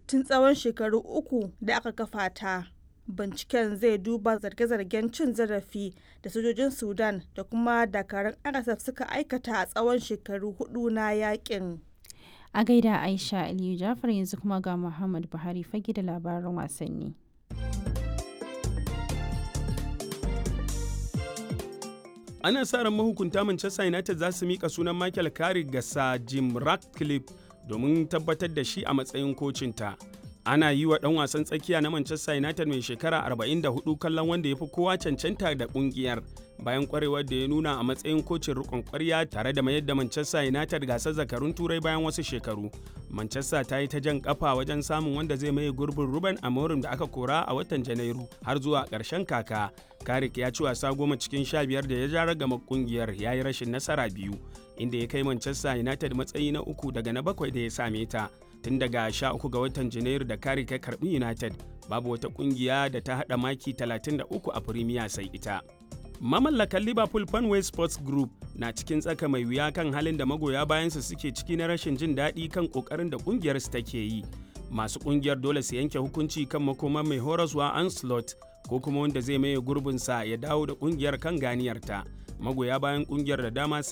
tun tsawon shekaru uku da aka kafa ta. Binciken zai duba zarge-zargen cin zarafi da sojojin Sudan da kuma dakarun RSF suka aikata a tsawon shekaru hudu na yakin. A gaida Aisha Aliyu Jafar yanzu kuma ga Muhammad Buhari fage da labaran wasanni. ana sa ran mahukunta Manchester United za su mika sunan Michael Carrick ga Sir Jim Ratcliffe domin tabbatar da shi a matsayin kocinta. Ana yi wa ɗan wasan tsakiya na Manchester United mai shekara 44 kallon wanda ya fi kowa cancanta da ƙungiyar bayan kwarewar da ya nuna a matsayin kocin rikon kwarya tare da mayar da Manchester United gasar zakarun turai bayan wasu shekaru. Manchester ta yi ta jan kafa wajen samun wanda zai maye gurbin Ruben Amorim da aka kora a watan Janairu har zuwa ƙarshen kaka. Karik ya ci wasa goma cikin sha biyar da ya ja ragama kungiyar ya yi rashin nasara biyu inda ya kai Manchester United matsayi na uku daga na bakwai da ya same ta. Tun daga sha uku ga watan Janairu da Karik ya karbi United babu wata kungiya da ta haɗa maki 33 a Premier sai ita. Mamallakan Liverpool Fanway Sports Group na cikin tsaka mai wuya kan halin da magoya bayansa suke ciki na rashin jin daɗi kan ƙoƙarin da ƙungiyarsu take yi. Masu ƙungiyar dole su yanke hukunci kan makoman mai horaswa Anslot ko kuma wanda zai maye gurbinsa ya dawo da ƙungiyar kan ganiyarta. Magoya bayan ƙungiyar da dama